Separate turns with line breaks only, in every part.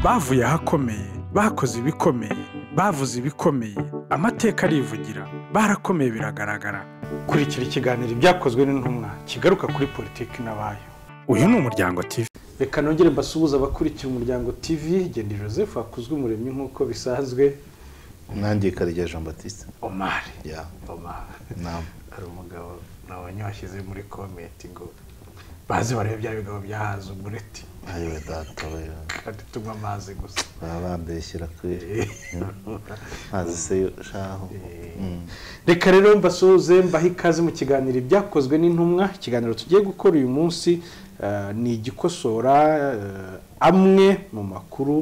bavuye ahakomeye bakoze ibikomeye bavuze ibikomeye amateka arivugira barakomeye biragaragara
kurikira ikiganiro ibyakozwe n'intumwa kigaruka kuri politiki n'abayo
uyu ni umuryango TV
reka nongere mbasuhuze abakurikira umuryango TV genda joseph hakuzwe umuremyi nk'uko bisanzwe
nanjye karya jean batiste
omari
ya
omari
nama
hari umugabo nabonye washyize muri komenti ngo baze barebe bya bigabo byahaza umureti
ayiwe data we
kandi tunywa amazi gusa
baba bambeshyira kweri ntazi se yo shaho Mm.
reka rero mbasuhuze mbahe ikaze mu kiganiro ibyakozwe n'intumwa ikiganiro tugiye gukora uyu munsi eh, ni igikosora eh, amwe mu makuru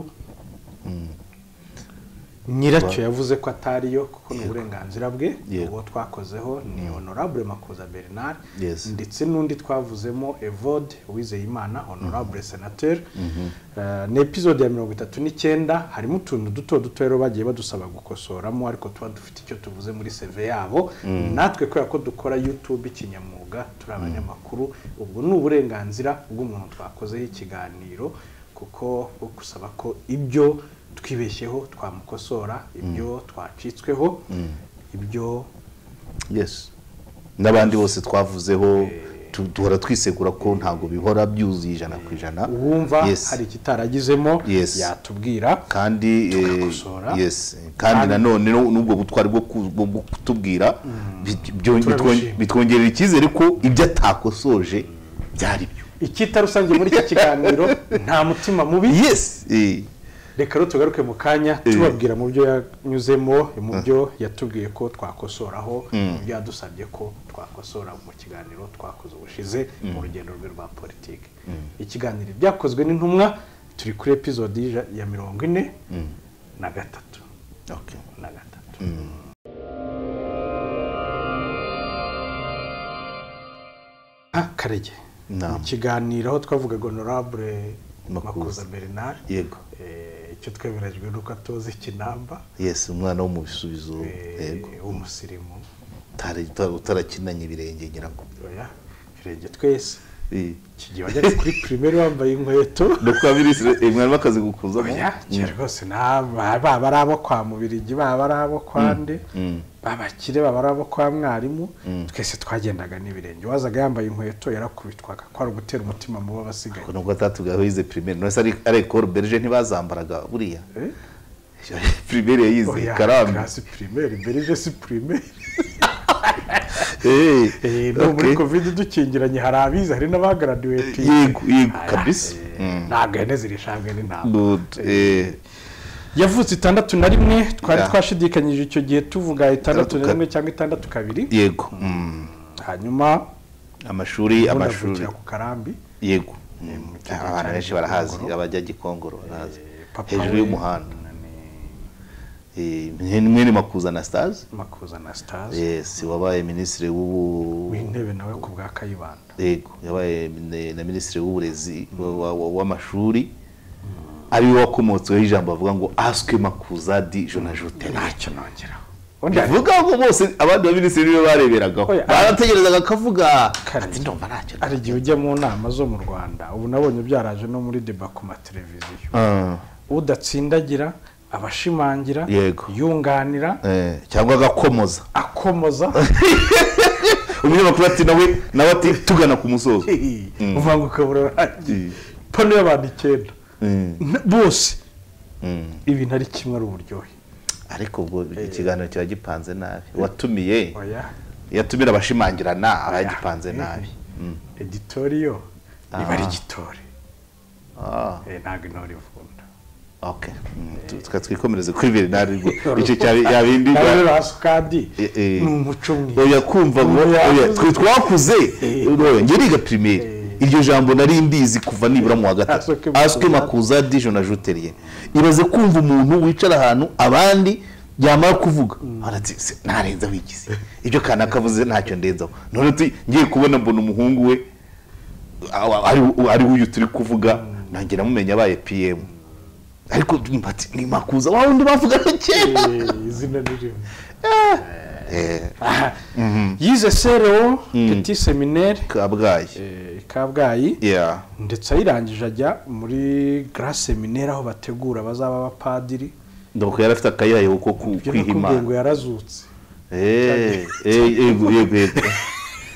Mm.
nyiracyo yavuze ko atariyo kuko ni uburenganzira bwe
Yego.
uwo twakozeho ni honorable makuza bernard
Yes.
ndetse n'undi twavuzemo evode uwizeyimana honorable senateur Eh, ni episode ya mirongo itatu n'icyenda harimo utuntu duto duto rero bagiye badusaba gukosoramo ariko tuba dufite icyo tuvuze muri seve yabo natwe kubera ko dukora youtube ikinyamwuga turi abanyamakuru ubwo ni uburenganzira bw'umuntu twakozeho ikiganiro kuko bwo gusaba ko ibyo twibeshyeho twamukosora ibyo twacitsweho ibyo
yes n'abandi bose twavuzeho tu- duhora twisegura ko ntabwo bihora byuzuye ijana ku ijana
uwumva
Yes.
hari ikitaragizemo
Yes.
yatubwira
kandi eh,
Tugakosora.
yes kandi nanone nu- n'ubwo butwari bwo ku- bwo kutubwira bi- byo-
Turabishima.
bitwon- bitwongerera icyizere ko ibyo atakosoje byari byo
ikitarusangiye muri iki kiganiro nta mutima mubi
yes eh,
reka rero tugaruke mu kanya tubabwira mu byo yanyuzemo mu byo yatubwiye ko twakosoraho mu byo yadusabye ko twakosora mu kiganiro twakoze ubushize mu rugendo rwe rwa politiki ikiganiro byakozwe n'intumwa turi kuri epizodi y'ija- ya mirongo ine na gatatu
okay.
na gatatu Ah, karege
Naam.
mu kiganiro aho twavugaga honorable makuza
Makuza.
bernard
yego
Eh, icyo twemeranyijwe ni uko atoza ikinamba
yes umwana wo mu bisubizo
eh,
yego
w'umusirimu
Utari- uta- utarakinanye ibirenge ngira ngo
oya firenge twese
Eh,
igihe wajyaga kuri pirimeri wambaye inkweto
no kuba biri- eh, mwari bakazi gukuzamo
oya kera rwose nta- baba ari abo kwa mubirigi baba ari abo kwa nde babakire baba ari abo kwa mwarimu twese twagendaga n'ibirenge wazaga yambaye inkweto yarakubitwaga ko ari ugutera umutima mu bo abasigaye
Ko nubwo atatubwiye aho yize primaire none se ari ari école belge ntibazambaraga buriya
Eh?
primaire yayize
Oya,
karambi
classe primaire mbere ibyo si primaire
Eh,
Eh, no muri
okay.
covid dukingiranye hari abize hari n'abagaradiwetingi
yego yego kabisa Mm.
ntabwo ihene zirishabwe n'intama
Good. Eh,
yavutse itandatu na rimwe twari
Ya.
twashidikanyije icyo gihe tuvuga itandatu na
Itandatu
rimwe cyangwa itandatu kabiri
yego Mm.
hanyuma
amashuri
ubundi
amashuri
avukira ku karambi
yego
mu kigo cya
abantu benshi barahazi
Gikongoro.
abajya gikongoro barahazi
papa
hejuru
we
y'umuhanda Eh, mwene makuza anastase
makuza anastase
yes wabaye minisitiri w'ubu
w'intebe nawe ku bwa kayibanda
yego yabaye mine- na minisitiri w'uburezi wa- wa- wa- w'amashuri ariwe wakomotseho ijambo bavuga ngo asike makuza di jonajote
ntacyo nongeraho undi hari
bivuga ngo bose abandi baminisitiri nibo bareberagaho
Oya,
barategerezaga akavuga
Kare.
ati ndumva ntacyo
hari igihe ujya mu nama zo mu rwanda ubu nabonye byaraje no muri deba ku mateleviziyo
Ah,
udatsindagira abashimangira
Yego.
yunganira
eh, cyangwa agakomoza
akomoza
umunyamakuru ati nawe nawe ati tugana ku musozo
uvanguka ukabura urangiye
Mm.
pano y'abantu icyenda
Mm,
N- bose
mm.
ibintu ari kimwe ari uburyohe
ariko ubwo ikiganiro kiba gipanze nabi uwatumiye
oya
yatumira abashimangirana aba yagipanze nabi Mm.
editoriyo niba ari
Ah.
igitore
Ah.
Eh, ntabwo intore ivunda
okay tukaba twikomereze kuri bernard icyo cyari yabindi
nawe rero hasi kandi
Eh, eh.
ni umuco mwiza
oya kumva ngo
Oya.
oya twe twakuze
Eh.
oya, njye niga primaire iryo jambo nari mbizi kuva nibura mu wa gatatu
Asuke makuza.
aswe makuza dijo na juteriye ibaze kumva umuntu wicara ahantu abandi yamara kuvuga arati "Se, narenza wigize ibyo kanaka avuze ntacyo ndenzaho none tu- ngiye kubona mbona umuhungu we awa- ari- ari uyu turi kuvuga nanjye namumenya abaye pm ariko ndumva ati, ni makuza wa wundi bavugaga kera
Eh, izina ni rimwe
Ah,
Aha. yize serewo peti seminere
kabgayi
eh, kabgayi
ya
ndetse ayirangije ajya muri gara seminere aho bategura bazaba abapadiri
ndabona yari afite akayirayo ko ku-
ibyo
kwiha
nakubwiye
imana
ngo yarazutse
Eh, eh, yego yego yego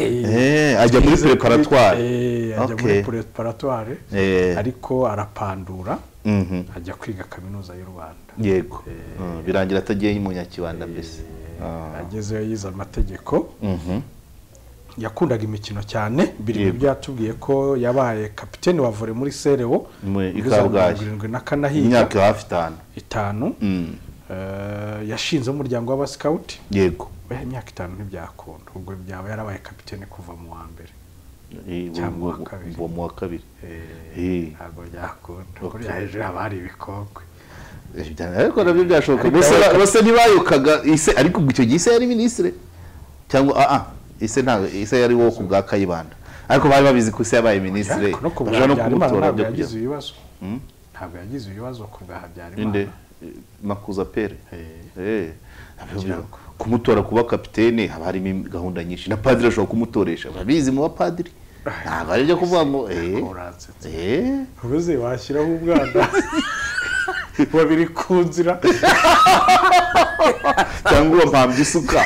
Eh, ajya muri preparatwari
Eh, ajya muri
Okay.
preparatwari
Eh.
ariko arapandura
Mhm.
ajya kwiga kaminuza y'u rwanda
yego Mm, birangira atagiye umunyakibanda mbese Ah.
agezeyo yize amategeko
Mhm.
yakundaga imikino cyane biri
Yego.
mu byatubwiye ko yabaye kapiteni wa vore muri serewo
Muri- i
muri za
Kabgayi.
mirongo irindwi na kane ahiga
imyaka hafi itanu
itanu
Mm,
Eh, yashinze umuryango w'abasikawuti
yego
we imyaka itanu ntibyakunda ubwo byaba yarabaye kapiteni kuva mu wa mbere
Eh,
Cyangwa
uwo-
uwa kabiri.
uwo mu wa kabiri Eh.
ntabwo byakunda
Okay.
kuriya hejuru haba hari ibikokwe
Eh, bya- ariko nabyo byashoboka
Ariko
bose ba-
ariko-
bose ntibayokaga ise ariko icyo gihe ise yari minisitiri cyangwa ah ah ise ntabwo ise yari wo ku bwa kayibanda ariko bari babizi ko ise yabaye minisitiri
ariko no ku bwa
bashobora no
habyarimana
kumutora
ntabwo
byo
yagize
kujya
ibibazo
Mm?
ntabwo yagize ibibazo ku bwa habyarimana
ninde makuza pere
Eh,
Eh, nabyo
kugira
byo- kumutora kuba kapitene haba harimo im- gahunda nyinshi na padiri ashobora kumutoresha babizi mu bapadiri ntabwo ari ibyo kuvuga ngo eh
uransetse
eh
ubuze washyiraho umwana babiri ku nzira
cyangwa uwampambye isuka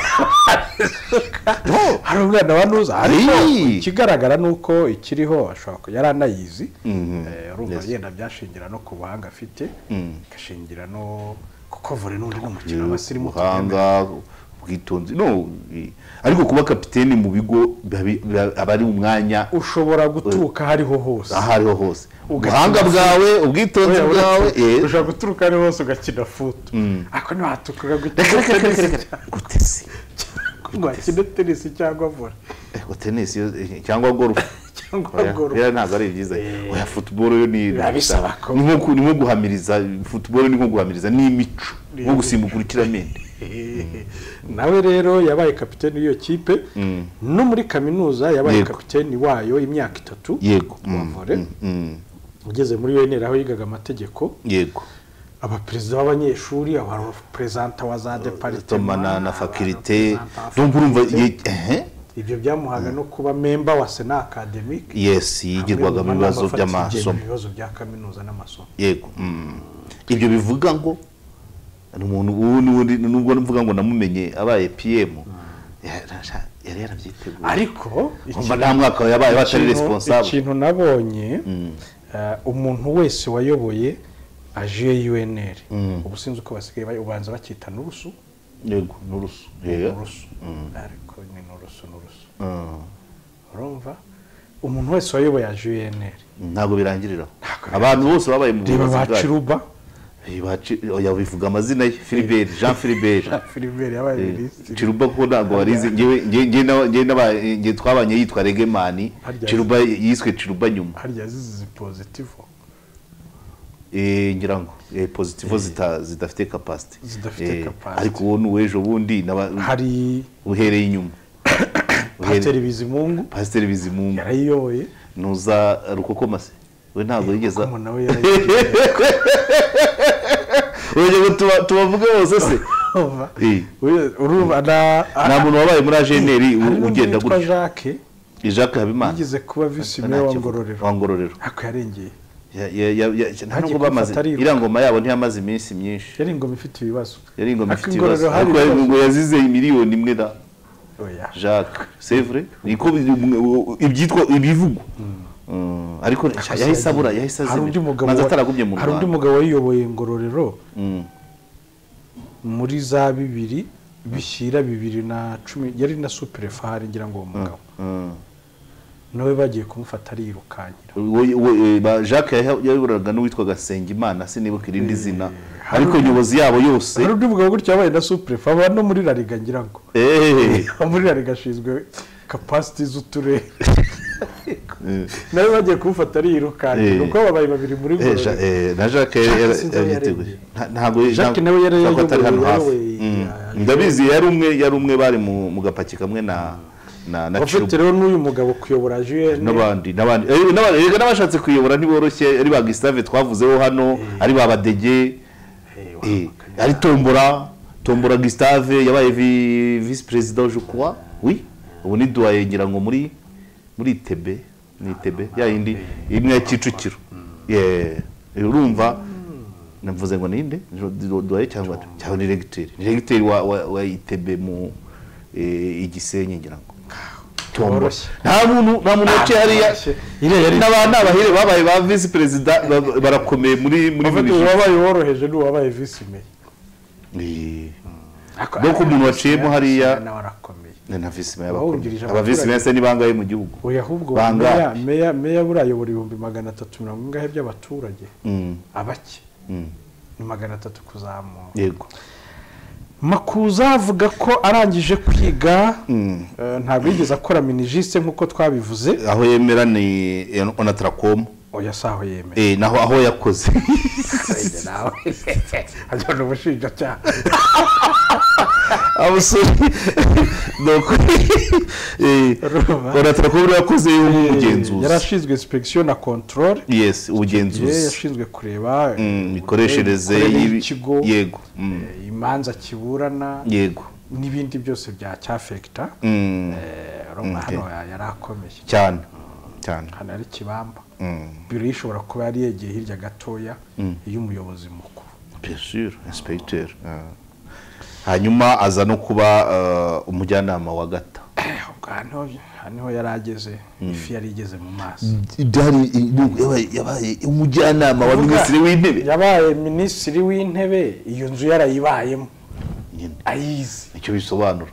No.
hari umwana wa nuza ariko
Ii.
ikigaragara ni uko ikiriho ashobora kuba yaranayizi
Mhm.
Eh, urumva
Yes.
yenda byashingira no ku buhanga afite
Mm.
igashingira no kuko vore n'undi ni umukino w'abasirimu
ubuhanga ubwitonzi no i- ariko kuba kapiteni mu bigo biba bi- biba- aba ari umwanya
ushobora guturuka aho ariho hose
aho ariho hose
Ugatuma-
ubuhanga bwawe ubwitonzi
Oya,
bwawe eh.
ushobora guturuka aho ariho hose ugakina futu ariko ntiwatukaga
reka reka reka reka
tenisi
reka gutesi
wakina tenisi cyangwa vore
Eh, ngo tenisi yo- eh, cyangwa golf
cyangwa
Oya,
goro
biriya ntabwo ari byiza oya football yo ni
Birabisaba ko-
ni nko ku- ni nko guhamiriza football ni nko guhamiriza ni imico nko gusimbuka urukiramende
nawe rero yabaye kapiteni w'iyo kipe no muri kaminuza yabaye
Yego.
kapiteni wayo imyaka itatu
yego
wa
Mm,
vore
mm, mm.
ugeze muri UNR aho yigaga amategeko
yego
abaperezida b'abanyeshuri abaperezanta wa za
toma
deparitema
na na fakirite
abareprezanta ba
ndumva urumva
faculté.
ye- ehe
ibyo byamuhaga no kuba memba wa sena akademike
yes yigirwagamo ibibazo by'amasomo
ibibazo bya kaminuza n'amasomo
yego mm. ibyo bivuga ngo ni umuntu ubu n'ubundi nubwo mvuga ngo namumenye abaye pm yara- yari yarabyiteguye
ariko
Umva nta mwaka yabaye batari
ikintu-
responsable
ikintu nabonye eh, umuntu wese wayoboye aje UNR ubu sinzi uko basigaye bayo- ubanza bacyita nurusu
yego n'urusu Yeah.
nurusu ariko ni nurusu nurusu
Mm.
urumva umuntu wese wayoboye aje UNR
ntabwo birangirira aho.
Ntabwo
abantu bose babaye mu
reba
buyobozi
ba
bwacu
Ciruba
Eh, ba Ci- oya bivuga amazina ye Philibert Jean Philibert
Philibert yabaye
Eh,
minisitiri
Chiruba ko ntabwo warize ngewe nge- nge n'aba- nge n'aba- nge twabanye yitwa Regeman
Harya-
Chiruba yiswe Chiruba nyuma
harya zizi pozitivo
eh ngira ngo eh positivo zita- zidafite capacity
Zidafite
Eh,
capacity.
ariko wowe n'uwejo bundi n'aba-
hari
uhereye inyuma Uhereye-
Pasiteri Bizimungu
Pasiteri Bizimungu
yarayiyoboye
nuza rukokoma se we ntabwo yigeze
kuko nawe yarayiyoboye
Oya, ngo tuba- tubavuge bose se Eh.
Uyu- urumva na
nta muntu wabaye muri ajeneri
hari n'undi
ugenda
witwa
gutya
jacques
jacques habimana
yigeze kuba visi meya wa ngororero
wangororero
ariko yarengeye
ntabwo
Nta gikofa
bamaze
atariruka.
iriya ngoma yabo ntiyamaze iminsi myinshi
yari ingoma ifite ibibazo
yari ingoma
Ariko
ifite
ingororero
ibibazo
hari
ariko yari-
ibibazo.
ngo yazize miliyoni imwe na
Oya.
jacques sevre niko bi- ibyitwa ibivugwa Mm, ariko yahise abura yahise
hari undi
azimira
mugabo
maze
wa-
ataragumye mu
hari undi
rwanda
mugabo wayiyoboye ngororero
Mm,
muri za bibiri bishyira bibiri na cumi yari na superefa hari ngira ngo uwo mugabo
mm.
nawe bagiye kumufata ariyirukankira
We- we- eh, ba- jacques yahe- yayoburaga n'uwitwaga sengimana sinibuka irindi zina ariko nyobozi yabo yose
hari undi mugabo gutya wabaye na superefa aba no muri rariga ngira ngo
Eh,
muri rariga ashinzwe kapasiti z'uturere nawe bagiye kumufata ariyirukankira
Eh.
ubwo babaye babiri muri
Eh, Ja-
ngororero
eh, na jacques yari-
Jacques
yari-
sinzi aho
yabyiteguye
yarengeye.
Nta- ntabwo
Jacques
ntabwo-
nawe yari
ntabwo atari hano
yayoboye-
hafi
yayoboye-
Mm.
yayoboye-
ndabizi yari umwe yari umwe bari mu mu gapaki kamwe na na na
ufite
Chiruba
rero n'uyu mugabo kuyobora jene
n'abandi n'abandi Eh, n'abandi reka n'abashatse kuyobora ntiboroshye ari ba Gustave twavuzeho hano ari ba Badege eh, ari Tombora tombora gustave yabaye vi- visi perezida wa jukwa wi ubu ni duwaye ngira ngo muri muri itebe ni itebe ya yindi imwe ya kicukiro Ye, urumva navuze ngo ninde duwaye cyangwa cyangwa ni regiteri ni regiteri wa- wa wa itebe mu eh, igisenyi ngira ngo Tombora.
Woroshye.
nta muntu nta muntu waciye hariya
woroshye. Iriya yari-
n'aba- n'abahire babaye ba visi perezida ba- barakomeye muri muri
uvuga
buri
ngo
jisho.
uwabaye woroheje ni uwabaye visi meya
Eh. Nuko umuntu waciyemo hariya-
nawe arakomeye
na na visi meya
Abawungirije
bakuru. aba visi meya se ni bangahe mu gihugu
oya ahubwo
Bangahe?
meya meya meya buriya ayobora ibihumbi magana atatu mirongo ingahe by'abaturage
Mm,
abake
mm.
ni magana atatu kuzamura
yego
makuza avuga ko arangije kwiga
Mm.
eh, ntabwo yigeze akora minijise nk'uko twabivuze
aho yemera ni onatrakom
oya si aho yemeye
eh naho aho yakoze
nawe ajyana ubushinjacyaha
abasore donc eh
Urumva?
onatrakom yakoze
yari
y'ubugenzuzi
ashinzwe inspection na control
yes
ye
ubugenzuzi
yashinzwe kureba eh,
Mm, imikoreshereze
imikorere
y'ibi-
y'ikigo
yego mm,
eh, imanza kiburana
yego
n'ibindi byose bya cyafekita
Mm,
urumva
Okay.
hano yari akomeye
cyane cyane
hano ari kibamba
Mm,
biro ye ishobora kuba yari yegeye hirya gatoya y'umuyobozi mukuru
bien sûr inspecteur ah. hanyuma aza no kuba ah, umujyanama wa gata
ahubwo hano haniho yari ageze ifi yari igeze mu maso
byari yabaye- yabaye umujyanama wa minisitiri w'intebe
yabaye minisitiri w'intebe iyo nzu yarayibayemo
Nyine,
ayizi
nicyo bisobanura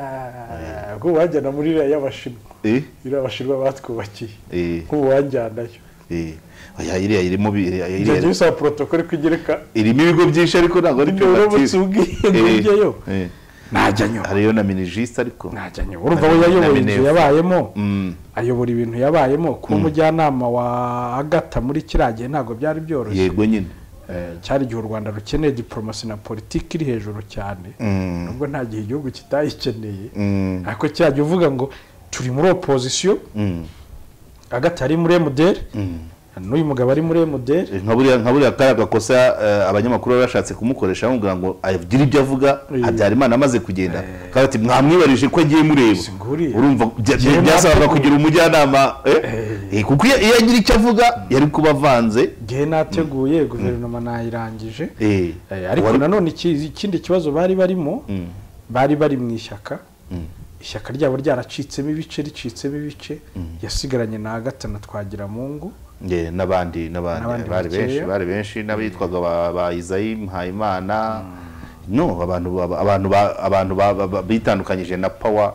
Ah, ubwo wajyana muri iriya y'abashinwa
Eh,
iriya abashinwa batwubakiye
eh,
nk'ubu wajyanayo
eh. Oya, iriya irimo bi- iriya- iriya-
byajya bisaba porotokole ko igereka
irimo ibigo byinshi ariko ntabwo ari
Niba uramutse
privatire.
ubwiye ngo
Eh,
ujyeyo
eh.
najya nyuma
hariyo na minijisite ariko
najya nyuma urumva we yayoboye inzu yabayemo ayobora ibintu yabayemo kuba umujyanama wa agata muri kiriya gihe ntabwo byari byoroshye
yego nyine
Eh, cyari igihe u rwanda rukeneye diporomasi na politiki iri hejuru cyane nubwo nta gihe igihugu kitayikeneye
Mm.
ariko cyajya uvuga ngo turi muri opozisiyo
Mm,
agata ari muri emuderi n'uyu mugabo ari muri emuderi
eh, nka buriya nka buriya kariya gakosa eh, abanyamakuru baba bashatse kumukoresha bamubwira ngo agire ibyo avuga
Eh.
habyarimana amaze kugenda Bakaba bati mwamwibarije ko agiye mureba
Si nguriya.
urumva bya- bya-
Njyewe
byasabaga
nateguye.
kugira umujyanama eh? Eh, kuko iyo iyo agira icyo avuga yari kuba avanze
igihe nateguye guverinoma nayirangije
eh,
Eh, ariko
wari-
nanone iki- ikindi kibazo bari barimo
Mm.
bari bari mu ishyaka ishyaka ryabo ryaracitsemo ibice ricitsemo ibice yasigaranye na agata na twagiramungu
Eh, n'abandi n'abandi
N'abandi
bari benshi
bakeya.
bari benshi n'abitwaga ba- ba Isayi Mpayimana no abantu ba- abantu ba- abantu ba- ba- ba- bitandukanyije na power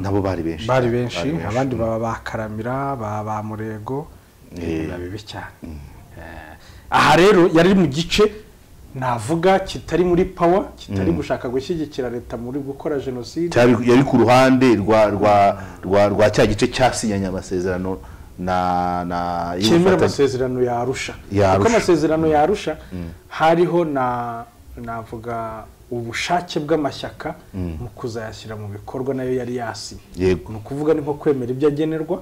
nabo bari benshi
bari benshi abandi baba bakaramira baba ba murego biba bibi cyane Eh, aha rero yari mu gice navuga kitari muri pawa kitari gushaka gushyigikira leta muri gukora jenoside
cyari yari ku ruhande rwa rwa rwa rwa cya gice cyasinyanye amasezerano na na
cyemera
y'ubufatanye.
amasezerano yarusha
Ya
kuko
Arusha.
amasezerano yarusha hariho na navuga ubushake bw'amashyaka mu kuzayashyira mu bikorwa nayo yari yasinye
Yego.
ni ukuvuga ni nko kwemera ibyo agenerwa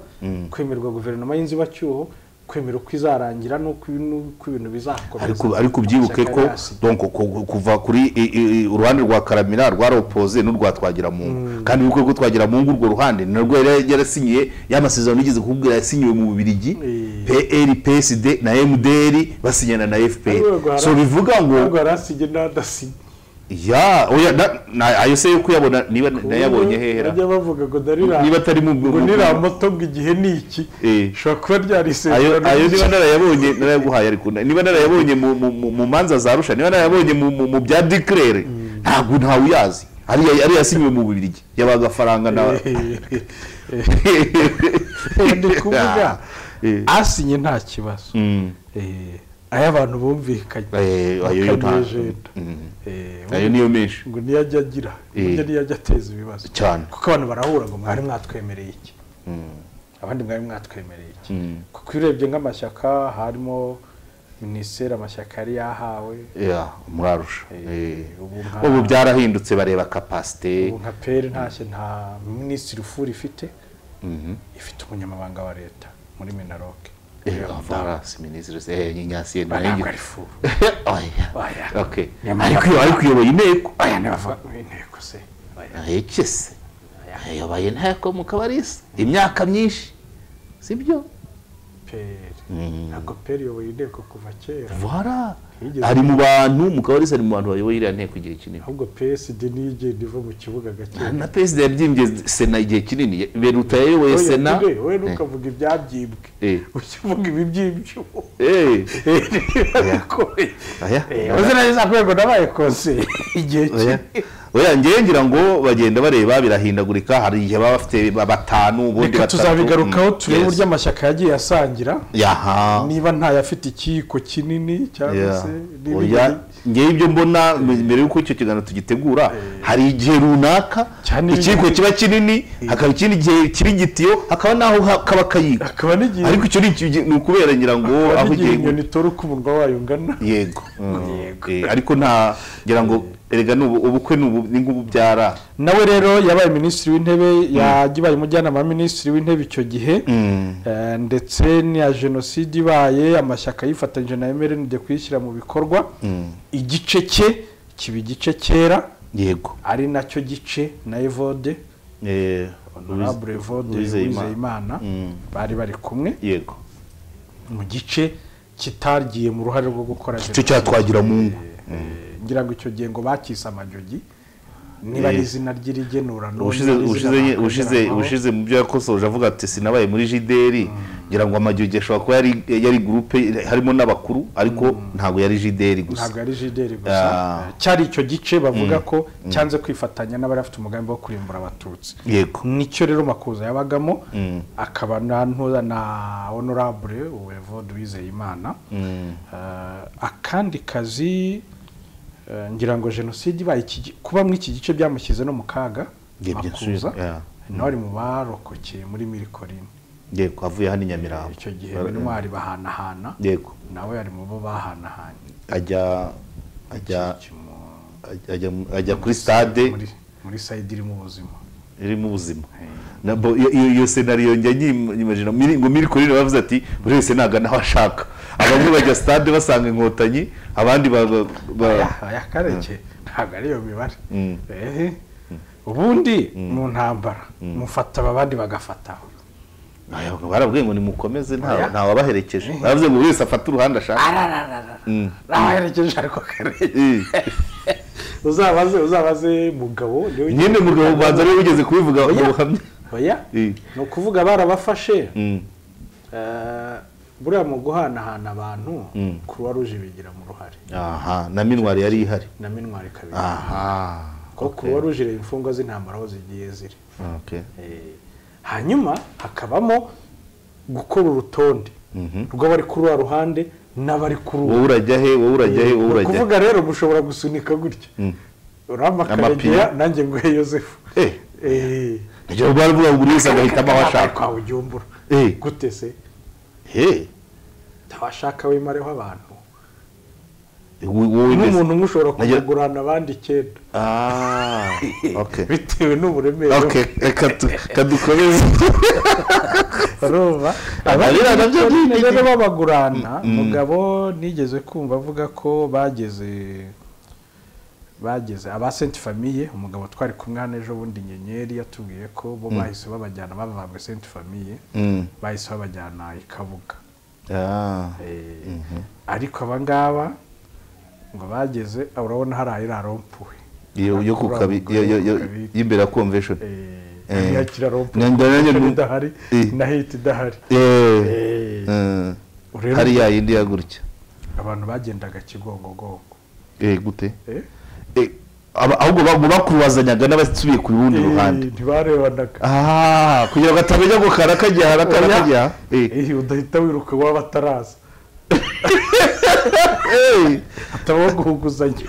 kwemerwa guverinoma y'inzibacyuho kwemera uko izarangira n'uko n'uko ibintu bizakorwa
ariko ariko ubyibuke ko donc ku- kuva kuri i- i- uruhande rwa karamira rwaropoze n'urwa twagiramungu kandi ubwo rwo twagiramungu urwo ruhande ni narwo yari yarasinyiye y'amasezerano yigeze kukubwira yasinyiwe mu bubirigi
Eh.
pr psd na mdr basinyana na fpr so bivuga ngo
ntabwo yarasinye n'adasinye
ya oya na- na- ayo se yo kuyabona niba nayabonye hehera
bajya bavuga ngo ndarira
niba atari mu
ngo niramoto ngo igihe ni iki
Eh.
ishobora kuba
ayo
ryarisezerano
ayo niba narayabonye narayaguhaye ariko na- niba narayabonye mu- mu- mu- mu manza za rusha niba narayabonye mu- mu mu bya declare ntabwo ntawe uyazi ariya ariya yasinyiwe mu bubirigi y'abagafaranga na
ni kuvuga
Eh.
asinye nta kibazo
Mm.
Eh, ayo abantu bumvikanye
Eh, ayo yo nta-
bakanejenda.
Mm.
Eh,
ayo niyo menshi
ngo ntiyajya agira burya
Eh.
ntiyajya ateza ibibazo
cyane
kuko abantu barahura ngo mwari mwatwemereye iki abandi mwari mwatwemereye iki kuko iyo urebye nk'amashyaka harimo minisiteri amashyaka yari yahawe
ya mwarusha Eh.
ubu nka-
ubu byarahindutse bareba kapasite
ubu nka peri ntashye nta minisitiri ufura ifite ifite umunyamabanga wa leta muri minaroke
avarasi minisitiri se nyasi
ntabwo ari fu Oya. Nyamara-
ari kuyoboye inteko
aya ntibavuga mu inteko se Oya.
yekese yayoboye inteko mu kabarisa imyaka myinshi sibyo
peri ntabwo peri iyoboye inteko kuva kera
vara
Yigeze-
ari mu bantu mu kabarisa ari mu bantu bayoboye iriya nteko igihe kinini
ahubwo psd niyo igenda iva mu kibuga gake
na perezida yabyimbye sena igihe kinini beruta yayoboye
Oya,
sena
tube, we ntukavuga ibyabyimbwe
Eh.
ujye uvuga ibi by'ibyuma
Eh, Oya.
rwego n'abayikoze igihe
oya.
ki-
oya njyewe ngira ngo bagenda bareba birahindagurika hari igihe baba bafite ba- batanu ubundi
reka
batatu
tuzabigarukaho
Mm,
turebe
yes.
uburyo amashyaka yagiye asangira
yaha
niba ntayafite ikiyiko kinini cyangwa
Yeah.
se
Oya,
n'ibindi
ngewe ibyo mbona mbere y'uko icyo kiganiro tugitegura hari igihe runaka
Cyane
ikiko
ibindi-
kiba kinini hakaba ikindi gihe kiri gitiyo hakaba n'aho ha- kaba kayiko
hakaba n'igihe
ariko icyo ni iki- ni ukubera ngira ngo
hakaba
aho
n'igihe
ugiye
inyoni itora uko umunwa wayo ungana
yego Mm, eh, ariko nta ngira ngo erega ni ubu- ubukwe ni ubu- ni nk'ububyara
nawe rero yabaye minisitiri w'intebe yabaye umujyanama wa minisitiri w'intebe icyo gihe Eh, ndetse n'iya jenoside ibaye amashyaka yifatanyije na mrnd kuyishyira mu bikorwa igice cye kiba igice cyera
yego
ari nacyo gice na evode
Eh,
honorable evode
Uwizeyimana.
wizeyimana
Mm.
bari bari kumwe
yego
mu gice kitagiye mu ruhare rwo gukora
icyo
jenoside
cyatwagira mu ngo
Eh, ngira ngo icyo gihe ngo bakise amajogi niba ari
Eh.
izina ry'irigenura n'ubu
ubushize
niba ari izina
ubushize nye- ubushize
bakongeramo.
ubushize mu byo yakosoje avuga ati sinabaye muri jideri ngira ngo amajogi ashobora kuba yari yari gurupe harimo n'abakuru ariko ntabwo yari jideri gusa
ntabwo ari jideri
Ah.
gusa cyari icyo gice bavuga ko cyanze kwifatanya n'abari bafite umugambi wo kurimbura abatutsi
yego
nicyo rero makuza yabagamo akaba na ntuza na honorable uwevode wizeyimana Eh, akandi kazi eh, ngira ngo jenoside ibaye iki gi- kuba muri iki gice byamushyize no mu kaga
Nge- bya-
makuza
yeah.
nawe ari mu barokokeye muri mirikorine
yego avuye hano i nyamirambo
icyo gihe intwari bahanahana
yego
nawe ari mu bo bahanahanye
ajya ajya
Kimu-
ajya ajya kuri stade
muri muri sayidi irimo ubuzima
irimo ubuzima Nabo- iyo- iyo iyo senariyo njya nyimajina ngo miri kuri rero bavuze ati buri wese nagana aho ashaka abamwe bajya stade basanga inkotanyi abandi ba- ba- ba-
aya kareke ntabwo ari iyo mibare
Mm.
ehe ubundi mu ntambara mufata aba abandi bagafataho
Aya, barabwiye ngo nimukomeze nta
Oya.
nta wabaherekeje baravuze ngo buri wese afate uruhande ashaka
arararara
Mm.
nabaherekeje ariko kareke
Eh,
uzabaze uzabaze mugabo niwe
nyine mugabo ubanza ariwe wigeze kubivuga mu
Oya.
buhamya
oya
Eh.
ni ukuvuga barabafashe
Mm,
Eh, buriya mu guhanahana abantu
Mm.
kuruwa ruje bigira mu ruhare
aha na minwari yari ihari
na mintwari kabiri
aha
kuko kuruwa ruje ireba imfungwa z'intambara aho zigiye ziri
okay.
Eh, hanyuma hakabamo gukora urutonde rw'abari kuri wa ruhande n'abari kuri uwo
wowe urajya he wowe urajya he wowe
Ni
urajya he
ukuvuga rero mushobora gusunika gutya uramba akaregera
Amapine.
nanjye nguhe yosefu
Eh, nibyo baravuga ngo buri wese agahitamo aho ashaka
kwa bujumbura
Eh.
gute se
he
ntawashaka wimareho abantu
wowe wowe mbese-
n'umuntu umwe ushobora
Nagira-
kumugurana abandi icyenda
ah okay
bitewe n'uburemere
okay reka tu- reka dukomeze
barumva
Abarira nabyo ni-
rero babagurana mugabo nigeze kumva avuga ko bageze bageze aba senti famiye umugabo twari kumwe hano ejo bundi nyenyeri yatubwiye ko bo bahise babajyana bavanywe senti famiye
Mm.
bahise babajyana i kabuga
Ah,
Eh, ariko aba ngaba ngo bageze ah, urabona hari ayirarompuwe
iyo yo ku kabi yo yo yo y'imbere ya convention Eh.
hariya kirarompuwe
Nyanza- nyanza-
idahari
Eh.
na hiti idahari
Eh,
Eh.
eh,
Urebe-
hari ya yindi ya gutya
abantu bagendaga kigongogongo
Eh, gute
Eh?
Eh, aba- ahubwo ba- ngo bakurubazanyaga n'abasubiye ku rundi
Eh,
ruhande
ntibarebanaga
Ah, kugira ngo atamenya ngo karakajya harakajya
Eh, udahita wiruka iwabo ataraza hatabaho guhuguzanya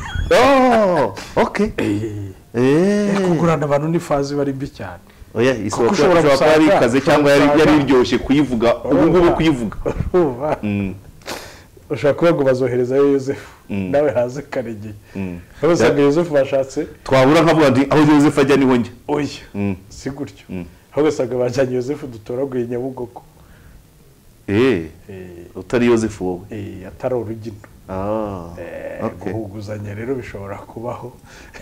okay
Eh,
Eh.
kugurana abantu ni fazi iba ari mbi cyane
oya isoko
ushobora
ishobora kuba
gusanga-
yari ikaze cyangwa yari
usanga-
yari iryoshye kuyivuga ubu ngubu kuyivuga
Urumva?
Mm,
ushobora kuvuga ngo bazoherezayo yosefu nawe haze karegeye rero usanga yosefu bashatse
twabura nkavuga nti aho Joseph ajya niho njya
oya si gutyo ahubwo usanga bajyanye yosefu dutoraguye nyabugogo
eee
eh,
utari yosefu wowe
eh, atari urugino
Ah,
Eh,
okay.
guhuguzanya rero bishobora kubaho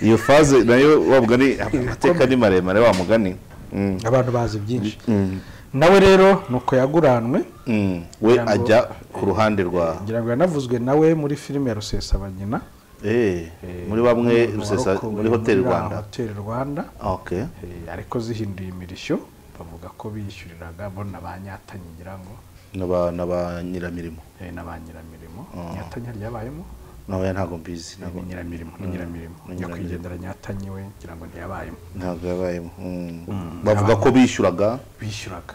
iyo faze nayo wa mugani amateka ni maremare wa mugani Mm,
abantu bazi byinshi
mm,
nawe rero ni uko yaguranwe
mm. we
Kugira ngo-
ajya ku ruhande rwa
ngira ngo yanavuzwe nawe muri filime ya rusesabanyina
Eh, muri bamwe
Umuntu
rusesa
warokowe
muri hoteli
muri ya
rwanda
hoteli rwanda
okay
Eh, ariko zihinduye imirishyo bavuga ko biyishyuriraga bo na ba nyatanyi ngira ngo
n'aba n'aba nyiramirimo
eh, na ba nyiramirimo
Oh.
nyatanyi hari yabayemo
nawe ntabwo mbizi
ni
ntabwo
nyiramirimo ni nyiramirimo
ni
nyakwigendera nyatanyi we ngira ngo ntiyabayemo
ntabwo yabayemo Mm. bavuga ko bishyuraga
bishyuraga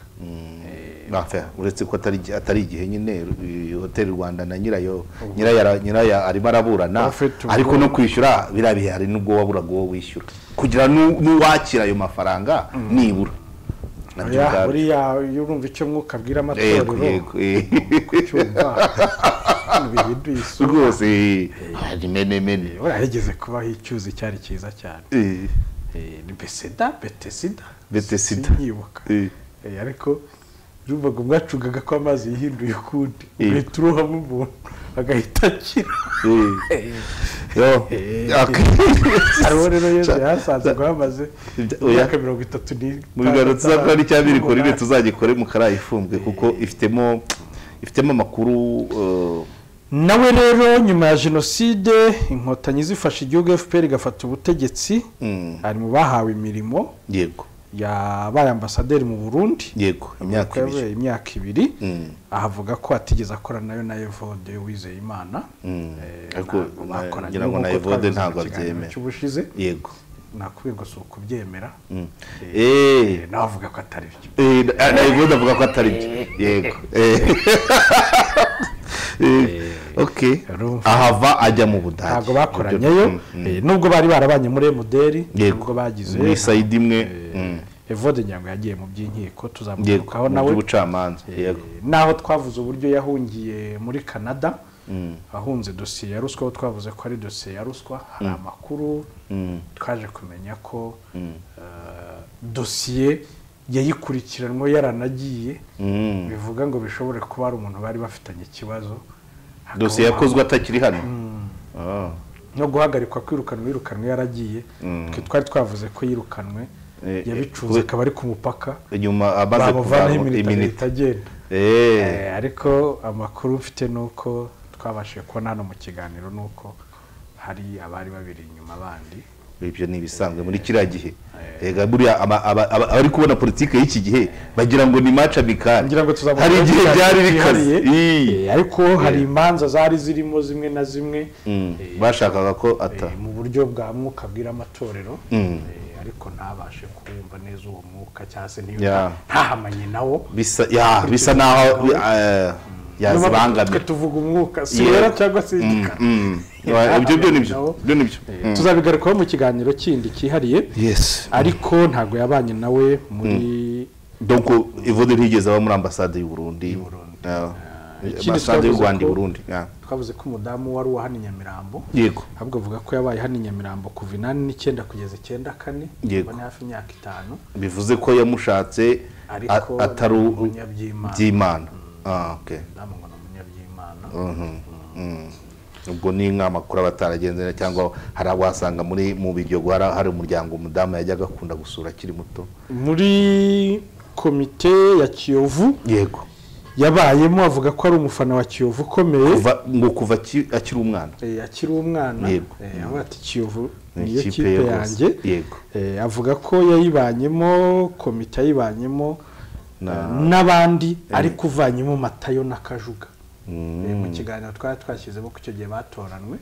Enfin, uretse ko atari atari igihe nyine eh, hoteli rwanda na nyirayo nyiraya nyiraya arimo araburana
Ufite ubwo-
ariko no kwishyura biriya bihe hari n'ubwo waburaga uwo wishyura kugira n'u- n'uwakira ayo mafaranga nibura nabyo
Oya,
ubwabyo.
buriya iyo urumva icyo mwuka abwira
Yego,
amatorero
yego, eh.
cyumva bibiduye
rwose eh, hari menemene
warahegeze kubaho icyuzi cyari cyiza cyane
Eh,
Eh, ni beseda betesida
Bethesda.
sinyibuka
eh.
Eh, ariko yumvaga umwacungaga ko amazi yihinduye ukundi
Eh.
uhita urohamo umuntu agahita akira
Eh. Yo.
Eh.
Ak-
hariho rero yezu yahasanze ngo hamaze
Oya.
imyaka mirongo itatu n'itanu
mu biganiro tuzakora n'icya biri kuri byo tuzagikore mu karayi ifumbwe kuko ifitemo ifitemo amakuru eh,
nawe rero nyuma ya jenoside inkotanyi zifashe igihugu fpr igafata ubutegetsi
mm,
ari mu bahawe imirimo
yego
yabaye ambasaderi mu burundi
yego imyaka ibiri
yabaye imyaka ibiri
Mm.
ahavuga ko atigeze akora nayo na evode wizeye imana
Mm.
Eh,
Ariko
ntabwo
na-
bakoranye,
ngira ngo
nk'uko
na Evode
twabivuze mu
ntabwo
kiganiro
abyemera.
cy'ubushize
yego
nakubwiye ngo si ukubyemera
Mm.
Eh,
Eh,
nawe avuga ko atari byo
eh, na- na Evode avuga ko atari byo yego Eh. Eh, okay
Urumva.
ahava ajya mu budage
ntabwo bakoranyeyo eh, nubwo bari barabanye muri emuderi nubwo
yego
bagize
muri sayidi imwe mm,
evode ngira ngo yagiye mu by'inkiko
yego
tuzamugarukaho
mu
nawe
by'ubucamanza yego
naho twavuze uburyo yahungiye muri canada ahunze dosiye ya ruswa aho twavuze ko ari dosiye ya ruswa hari amakuru twaje kumenya ko eh, dosiye yayikurikiranwe yaranagiye
Mm.
bivuga ngo bishobore kuba ari umuntu bari bafitanye ikibazo hakaba
dosiye yakozwe atakiri hano Ah.
no guhagarikwa kwirukanwa yirukanwe yaragiye twe twari twavuze ko yirukanwe
Eh,
yabicuze
eh,
akaba ari ku mupaka
inyuma amaze
bamuvanaho iminota
iminota
leta agenda
Eh,
Eh, ariko amakuru mfite ni uko twabashije kubona hano mu kiganiro ni uko hari abari babiri inyuma bandi
ibyo ni ibisanzwe muri kiriya gihe Ega buriya ama- aba- aba- abari kubona politiki y'iki gihe bagira ngo ni match amical
ngira ngo tuzamuka
hari igihe byari bikaze Ii.
Eh, ariko hari imanza zari zirimo zimwe na zimwe
Mm, bashakaga ko ata
eh, mu buryo bwa mwuka bwira amatorero
Mm.
eh, ariko ntabashe kuwumva neza uwo mwuka cyangwa se niyo
Yeah.
ntahamanye nawo
bisa ya bisa naho eh,
twe
yazibangamira
tuvuga umwuka si
Yego.
wera cyangwa se igikara
Mm, wa- ibyo byo nibyo byo nibyo
Eh, tuzabigarukaho mu kiganiro kindi cyihariye
yes
ariko ntabwo yabanye nawe muri
donc ivode ntigeze aba muri ambasade y'u Burundi Ah.
ikindi
ambasade y'u
twavuze
Rwanda i
ko-
Burundi Ah.
twavuze ko umudamu wari uwa hano i Nyamirambo
yego
ahubwo avuga ko yabaye hano i Nyamirambo kuva inani n'icyenda kugeza icyenda kane
Yego.
ubona hafi imyaka itanu
bivuze ko yamushatse a-
ariko
atari
ni
u-
umunyabyimana
by'imana Ah, okay.
umudamu ngo ni umunyabyimana
Mhm. Mm. ubwo ni nk'amakuru aba ataragenze neza cyangwa hari abo wasanga muri mu biryogo hari hari umuryango umudamu yajyaga akunda gusura akiri muto
muri komite ya kiyovu
yego
yabayemo avuga ko ari umufana wa kiyovu ukomeye
kuva ngo kuva aki- akiri umwana
Eh, akiri umwana
Yego.
eh, avuga ati kiyovu
Ni
niyo
ikipe
kipe
ye rwose.
yanjye
Yego.
Eh, avuga ko yayibanyemo komite yayibanyemo
Na-
eh, n'abandi ariko uvanyemo matayo na kajuga Eh, mu kiganiro twari twashyizemo ko icyo gihe batoranwe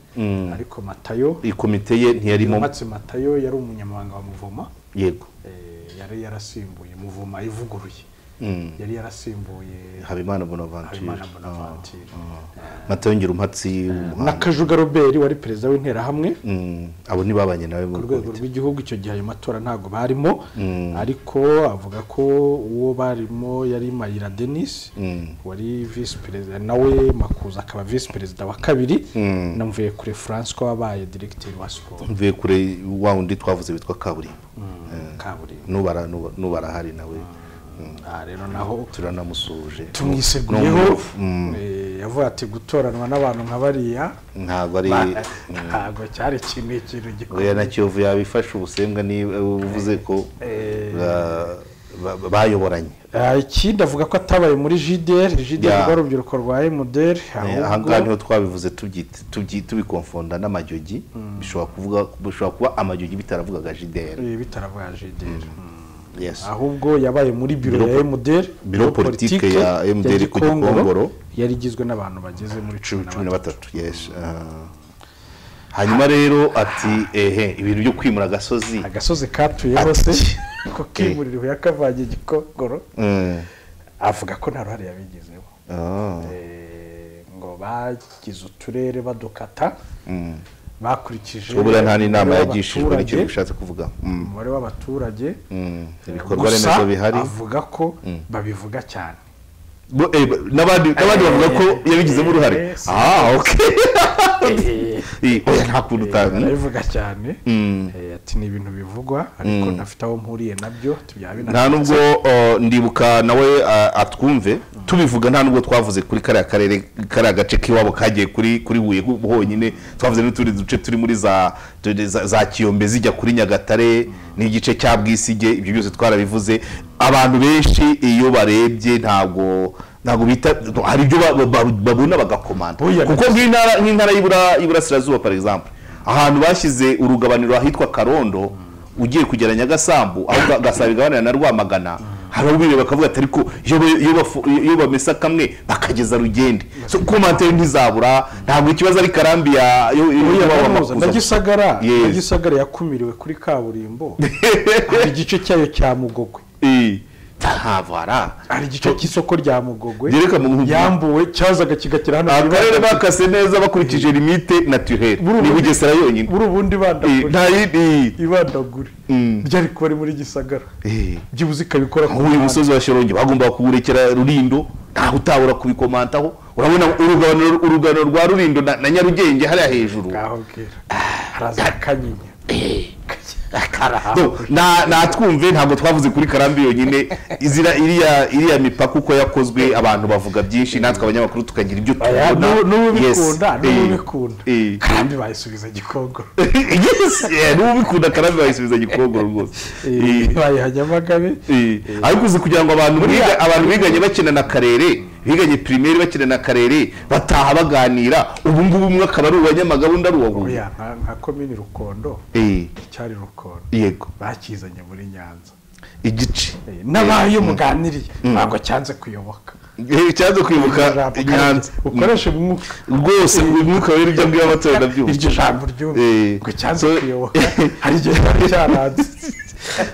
ariko matayo
iyi komite ye ntiyarimo
yubatse matayo yari umunyamabanga wa muvoma
yego
eh, yari yarasimbuye muvoma ivuguruye
Mm.
yari yarasimbuye
habimana bonaventure
habimana bonaventure
matayongera umhatsi
na
w'umuhanda
kajuga robert wari perezida w'interahamwe
Mm, abo ntibabanye nawe mu
ku rwego rw'igihugu icyo gihe ayo matora ntabwo barimo ariko avuga ko uwo barimo yari mayira denise wari visi perezida nawe makuza akaba visi perezida wa kabiri na mvuyekure francois wabaye diregiteri wa siporo
mvuye kure wa wundi twavuze witwa kaburimbo
kaburimbo
n'ubara n'uba- n'ubara ahari nawe
aha rero naho
turanamusuhuje
tumwiseguyeho Eh, yavuga ati gutoranwa n'abantu nka bariya
ntabwo ari
ba- ntabwo cyari ikintu ikintu
oya
gikomeye
na kiyovu yabifasha ubusembwa niba uvuze ko
Eh.
ba- ba- bayoboranye
Ah, ikindi avuga ko atabaye muri jideri jideri
Yeah.
rwa rubyiruko rwa emuderi
Eh, aha ngaha niho twabivuze tubyita- tubyi- tubikonfonda n'amajogi bishobora kuvuga bishobora kuba amajogi bitaravugaga jideri
bitaravuga jideri
Yes.
ahubwo yabaye muri biro
Biro
ya MDR
biro politike ya MDR ku
Gikongoro,
Gikongoro.
yari igizwe n'abantu bageze muri cumi
cumi
na
na
batatu
batatu yes Ah. hanyuma rero ati ehe ibintu byo kwimura agasozi
agasozi katuyeho se
Ati.
ko kimurira yakavanye igikongoro
Mm.
avuga ko nta ruhare yabigizeho
Ah.
Eh, ngo bagize uturere badukata
Mm.
bakurikije
buriya nta n'inama
umubare
yagishijwe nicyo
w'abaturage-
ushatse kuvuga Mm.
umubare w'abaturage
Mm. ibikorwa
gusa
remezo bihari
avuga ko babivuga cyane
Bo- eh, ba- n'abandi n'abandi bavuga ko yabigizemo uruhare
Eh, si-
ah ok
Eh,
Eh, oya nta kuntu utazi
barabivuga cyane
Mm.
Eh, ati ni ibintu bivugwa ariko ntafite aho mpuriye nabyo tubyabina
nta nubwo oh, ndibuka nawe ah, atwumve tubivuga nta nubwo twavuze kuri kariya karere kariya gace k'iwabo kagiye kuri kuri huye hu- honyine twavuze n'utundi duce turi muri za turi za- za kiyombe zijya kuri nyagatare n'igice cya bwisige ibyo byose twarabivuze abantu benshi iyo barebye ntabwo ntabwo bita hari ibyo ba- ba- babona bagakomanda
Oya,
kuko nk'intara nk'intara y'ibura- y'iburasirazuba par exemple ahantu bashyize urugabaniro ahitwa karondo ugiye kugera nyagasambu aho ga- gasabo igabanira na rwamagana hari aho bireba bakavuga ati ariko iyo ba- iyo bafu- iyo bamesa kamwe bakageza rugende so komantere ntizabura ntabwo ikibazo ari karambi ya yo- yo- yo- baba
Kaminuza
makuza
na gisagara
Yes.
na gisagara yakumiriwe kuri kaburimbo hari igice cyayo cya mugogwe
Eh, ntabara
hari igice cy'isoko rya mugogwe
Yereka mu-
yambuwe cyazaga kigakira hano
akarere bakase neza bakurikije limite naturelle
Buri-
ni bugesera yonyine
buri ubundi
Eh,
bandagure
nta yindi
ibandagure
Mm.
ryari kuba ari muri gisagara
Eh.
byibuze ikabikora ku
nk'uyu
muhanda.
musozi wa shirongi bagomba kuwurekera rurindo ntaho utabura kubikomantaho urabona uruganiro uruganiro rwa rurindo na, na nyarugenge hariya hejuru
ngaho bwira haraza akanyinya
Do, na natwumve ntabwo twavuze kuri karambi yonyine izira iriya iriya mipaka uko yakozwe abantu bavuga byinshi natwe abanyamakuru tukagira ibyo
Aya,
tubona
n'ubu- n'ubu
Yes.
bikunda n'ubu
Eh.
bikunda
Eh.
kandi bayisubiza gikongoro
Yes, yeah, n'ubu bikunda karambi bayisubiza gikongoro rwose Eh.
bayiha nyamagabe
Eh, ariko uzi kugira ngo abantu biga abantu biganye bakina na karere biganye primaire bakina na karere bataha baganira ubu ngubu umwe akaba ari uwa nyamagabe undi ari uwa Huye.
oya nka- nka komini rukondo
Eh,
icyari rukondo
yego
bakizanye muri nyanza
igice
Eh, n'abayo muganiriye ntabwo cyanze kuyoboka
Eh, cyanze kwibuka
Ijambo
nyanza
kandi ukoreshe umwuka
rwose umwuka wera ibyo ngibyo amatora ndabyumva
iryo jambo ryumva
Eh.
ngo cyanze
So-
kuyoboka hari igihe cyari cyaranze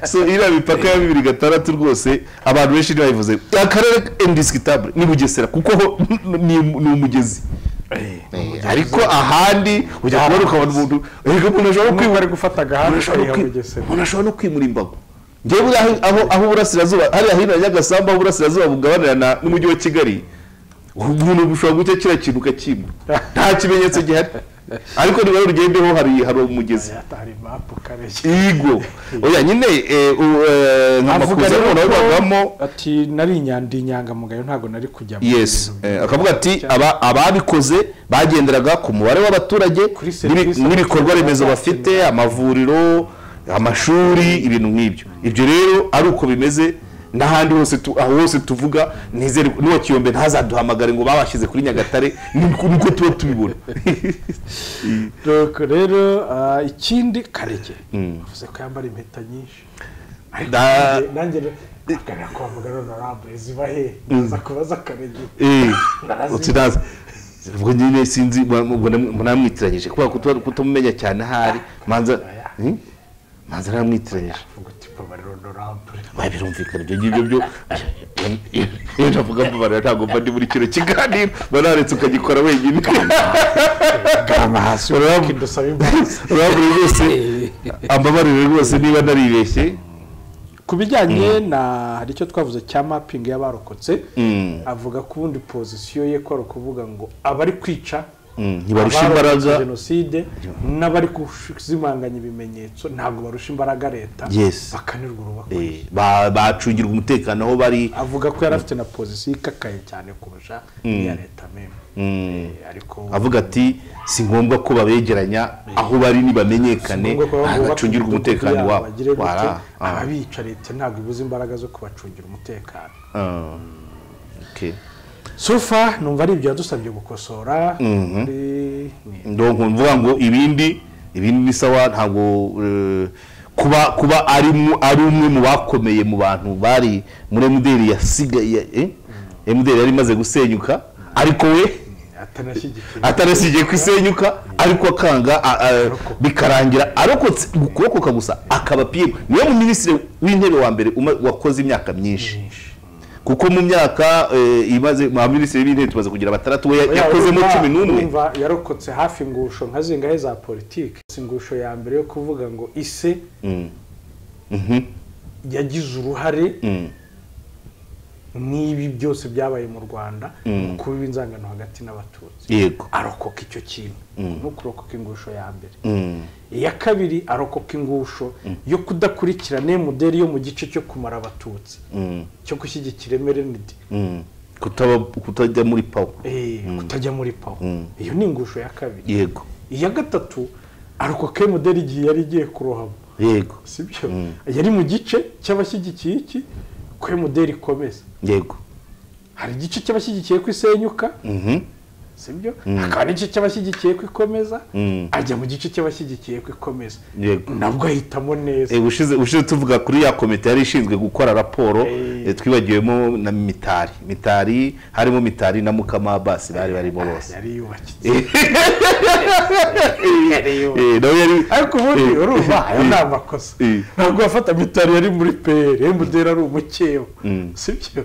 so iriya mipaka ya bibiri gatandatu rwose abantu benshi ntibayivuze akarere indisitabule ni bugesera kuko ho ni ni umugezi ariko ahandi ujya kubona ukabona umuntu erega umuntu ashobora no
umwe
kwimura
ari gufata agahanda kariya
umuntu ashobora no kwi-
mugesera
umuntu ashobora no kwimura imbago ngewe buriya aho- aho aho uburasirazuba hariya hino ya nyagasambu aho uburasirazuba bugabanira na- n'umujyi wa kigali umuntu ushobora guca kiriya kintu ukakimura nta kimenyetso gihari ariko niba rugendeho hari hari umugezi
hari mapu kareshya
igo oya nyine eh, u- eh, nka
avuga
makuza
rero
noneho bavamo
ko ati nari inyanda inyangamugayo ntabwo nari kujya mu
yes
bintu
eh, akavuga ati aba- ababikoze bagenderaga ku mubare w'abaturage
Kuri
n'ibi-
serivisi
n'ibikorwa remezo
bakenera.
bafite amavuriro amashuri ibintu nk'ibyo ibyo rero ari uko bimeze n'ahandi hose tu- aho hose tuvuga nizere ko- n'uwa kiyombe ntazaduhamagare ngo babashyize kuri nyagatare niko niko tuba tubibona
Donc rero ah, ikindi karege bivuze ko yambara impeta nyinshi
Da-
nanjye akana kwa mugana honorable ziba he naza kubaza karege
Eh,
Barazi.
uti naza ubwo nyine sinzi mwa- ubwo nam- namwitiranyije kubera ko tuba- kutamumenya cyane ahari manza Hmm? manza namwitiranyije
ngo tipo bari honorable
Oya, birumvikana ibyo ngibyo byo iyo navuga mbabarira ntabwo mba ndi muri kino kiganiro banaretse ukagikora wenyine
gama hasi
Honorable-
ukidusaba imbabazi
urabona rwose ambabarire rwose niba naribeshye
ku bijyanye na hari icyo twavuze cya mapping y'abarokotse
Mm.
avuga ko ubundi pozisiyo ye ko ari ukuvuga ngo abari kwica
ntibarusha imbaraga
abarokotse jenoside n'abari kuzimanganya ibimenyetso ntabwo barusha imbaraga leta
Yes.
bakanirwa urubakwe
Eh, ba- bacungirwa umutekano aho bari
avuga ko yari afite na pozisiyo ikakaye cyane kurusha iya leta meme Eh, ariko
avuga ati si ngombwa ko babegeranya aho bari ntibamenyekane
ngombwa ko baba bubaka
bacungirwa
imidugudu
umutekano
yabo,
wabo
bagire gute,
Wara, ah,
ababica leta ntabwo ibuze imbaraga zo kubacungira umutekano
ah, okay.
sofa numva ari ibyo yadusabye gukosora kuri- ni-
donc mvuga ngo ibindi ibindi ni sawa ntabwo eh, kuba kuba ari mu- ari umwe mu bakomeye mu bantu bari muri emuderi yasigaye eh? emuderi yari imaze gusenyuka ariko we
atanashyigikiye
atarasigiye kwisenyuka ariko akanga a- a- bikarangira arokotse ukuboko gusa akaba piyemu niwe mu minisitiri w'intebe wa mbere uma- wakoze imyaka myinshi kuko mu myaka eh, imaze mu baminisitiri b'intebe tumaze kugira batandatu we ya- yakozemo
Urumva-
cumi n'umwe
urumva yarokotse hafi ingusho nka zingahe za politiki si ingusho ya mbere yo kuvuga ngo ise
Mhm.
yagize uruhare
Mm.
n'ibi byose byabaye mu rwanda mu kubiba inzangano hagati n'abatutsi
yego
arokoka icyo kintu no kurokoka ingusho ya mbere
Mm.
iya kabiri arokoka ingusho yo kudakurikirana iyo modeli yo mu gice cyo kumara abatutsi cyo gushyigikira emerenidi
Mm. Kutaba, kutajya muri pawa
kutajya muri pawa iyo ni ingusho ya kabiri
yego
iya gatatu arokoka iyo modeli igihe yari igiye kurohama
yego
sibyo yari mu gice cy'abashyigikiye iki ko iyo modeli ikomeza
yego
hari igice cy'abashyigikiye ko isenyuka
Mhm.
sibyo hakaba n'igice cy'abashyigikiye ko ikomeza
Mm.
ajya mu gice cy'abashyigikiye ko ikomeza
Yego.
nabwo ahitamo neza
Eh, ushize ushize tuvuga kuri ya komite yari ishinzwe gukora raporo eh, twibagiwemo na mitari mitari harimo mitari na mukama basi bari barimo bose
yari yubakitse
Eh, nawe yari
ariko ubundi
Eh,
urumva ayo
eh,
ni amakosa
eh.
ntabwo bafata mitari yari muri peyeri emuderi ari umukeba sibyo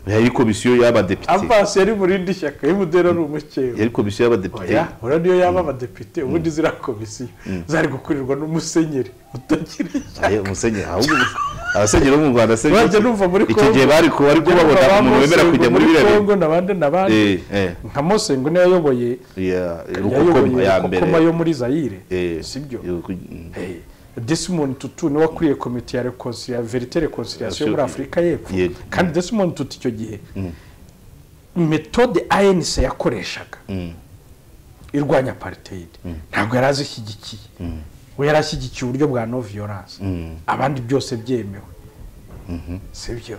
yari komisiyo y'abadepite
amasi yari mu rindi shyaka emuderi ari umukeba
yari komisiyo y'abadepite
oya ora niyo yaba abadepite ubundi ziriya komisiyo zari gukurirwa n'umusenyeri utagira ishyaka
Eh, umusenyeri ahubwo abasenyeri bo mu Rwanda se
Bajya numva muri
icyo gihe
Congo.
bari ku bari kubabona
Ba
umuntu wemera
Mosengo
kujya muri biriya bintu.
Congo n'abandi n'abandi
Eh, eh.
nka mosengo niyo yayoboye
ya rukokoma
yayoboye
ya
rukokoma
mbere
yo muri zayire
Eh,
sibyo
Ruku- mm.
Eh, Desmond Tutu niwe wakuriye komite ya reconcilia verite reconciliation yo muri Afurika y'Epfo
Yego.
kandi Desmond Tutu icyo gihe metode ANC yakoreshaga irwanya apartheid ntabwo yari azishyigikiye we yari ashyigikiye uburyo bwa no violence abandi byose byemewe sibyo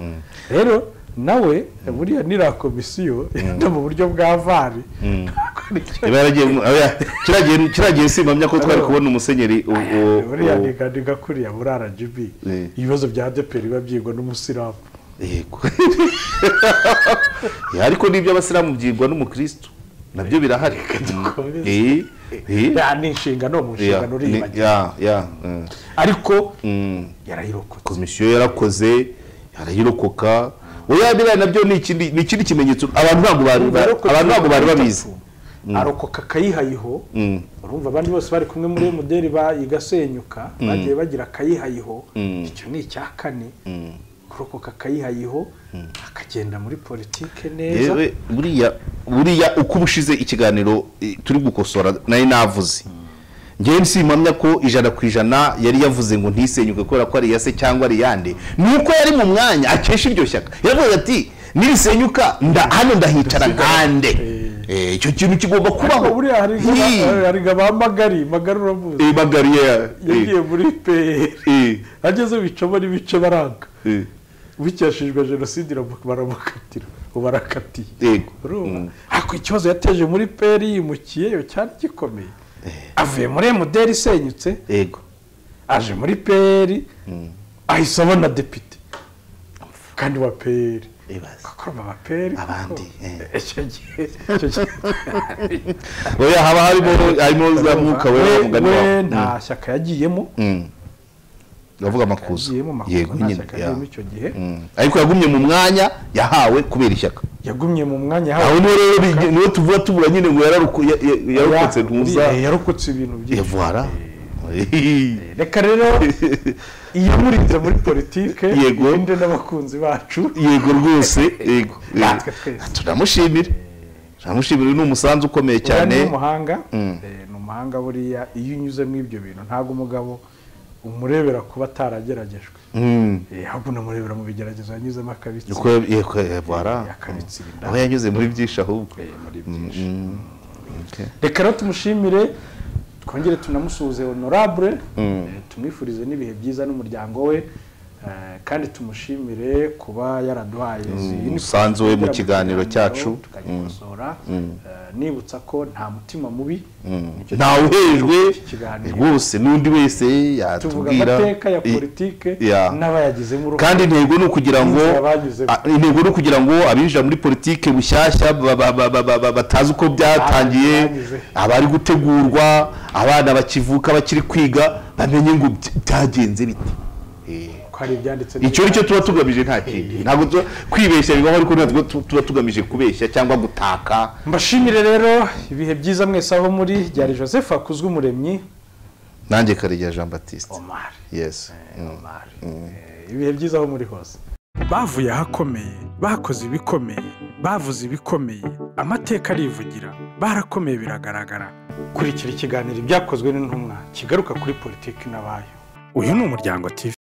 rero nawe buriya niriya komisiyo no mu buryo bwa vari ntabwo aricyo
Iba yaragiye mu- oya, kiriya gihe- kiriya gihe simpamya ko twari kubona umusenyeri u- u-
buriya
u-
niga niga kuriya muri rgb
Eh.
ibibazo bya deperi biba byigwa n'umusilamu
yego Ya, ariko n'ibyo abasilamu byigwa n'umukristo nabyo birahari
dukomeze.
Eh, eh,
ya ni inshingano mu
ya,
nshingano
ni-
uribagira
ya, ya, mm.
ariko
Mm.
yarayirokotse
komisiyo yarakoze yarayirokoka oya biriya nabyo ni ikindi ni ikindi kimenyetso abantu ntabwo bari abantu ntabwo bari babizi
arokoka akayihayiho urumva abandi bose bari kumwe muri muderi igasenyuka bagiye bagira akayihayiho icyo ni icya kane kurokoka akayihayiho akagenda muri politike neza
yewe buriya buriya uko uba ushize ikiganiro eh, turi gukosora nayo navuze ngewe simpamya ko ijana ku ijana yari yavuze ngo ntisenyuke kubera ko ari iya se cyangwa ari iyande ni uko yari mu mwanya akesha iryo shyaka yaravuze ati nirisenyuka nda hano ndahicara nkande Eh, icyo kintu kigomba
ariko
kubaho
buriya hari
Hi.
nka ba magari magari uramuzi
Eh, magariya eh,
yagiye muri peyeri
eh,
ageze bicamo n'ibice baranga
eh.
bikeshejwe jenoside iramu- baramukatira ubu barakatiye
Yego.
urumva ariko ikibazo yateje muri peri yimukiyeyo cyari gikomeye avuye muri emuderi isenyutse
yego
aje muri peri ahise abona depite kandi wa peri
Ibaze.
akoroma ba peri
Abandi, eh.
icyo gihe icyo gihe
oya haba harimo harimo za mwuka we wa mugani
we
wawe
nta shyaka yagiyemo
Mm. uravuga amakuza
yagiyemo makuza
yego
nta
nyine
shyaka
ya.
yagiyemo icyo gihe
Mm. ariko yagumye mu mwanya yahawe kubera ishyaka
yagumye mu mwanya yahawe
aho niho rero bigi- niho tuvuga tubura nyine ngo yararuku- ya- ya- yarokotse ntuza
Eh, yarokotse ibintu byinshi
yavara
reka rero iyamurinze muri politike
Yego.
irinde n'abakunzi bacu
yego rwose yego
Natwe twese.
turamushimira ntamushimire ni umusanzu ukomeye
uriya
cyane
ni umuhanga eh, ni umuhanga buriya iyo unyuzemo ibyo bintu ntabwo umugabo umurebera kuba atarageragejwe
Mm.
Eh, ahubwo unamurebera mu bigeragezo yanyuzemo akabitsi
Uko yego, eh, voilà.
Yakabitse inda.
aho yanyuze muri byinshi ahubwo
eh, muri byinshi
Okay.
reka rero tumushimire twongere tunamusuhuze honorable eh, tumwifurize n'ibihe byiza n'umuryango we eh, kandi tumushimire kuba yaraduhaye izi
Mm,
uniform
umusanzu we mu
kugira
kiganiro cyacu.
tukagikosora Eh, nibutsa ko nta mutima mubi Nicyo
ntawe uhejwe
iki kiganiro.
rwose n'undi wese
tuvuga
yatubwira
amateka ya
i-
politike
Yeah.
n'abayagizemo uruhare
kandi intego ni ukugira ngo
Inzira banyuzemo.
a- intego ni ukugira ngo abinjira muri politike bushyashya ba- ba- ba- ba- ba- ba- batazi uko byatangiye
banyuze.
abari gutegurwa abana bakivuka bakiri kwiga bamenye ngo bya- byagenze bite Eh,
ko hari ibyanditse
icyo ni cyo tuba tugamije nta kindi ntabwo tuba- kwibeshya bibaho ariko ntabwo tu- tuba tugamije kubeshya cyangwa gutaka
mbashimire rero ibihe byiza mwese aho muri byari joseph akuzwe umuremyi
nanjye karegeya jean batiste
omar
yes Mm.
Omar. Eh, ibihe byiza aho muri hose
bavuye ahakomeye bakoze ibikomeye bavuze ibikomeye amateka arivugira barakomeye biragaragara
kurikira ikiganiro ibyakozwe n'intumwa kigaruka kuri politiki n'abayo
uyu ni umuryango tv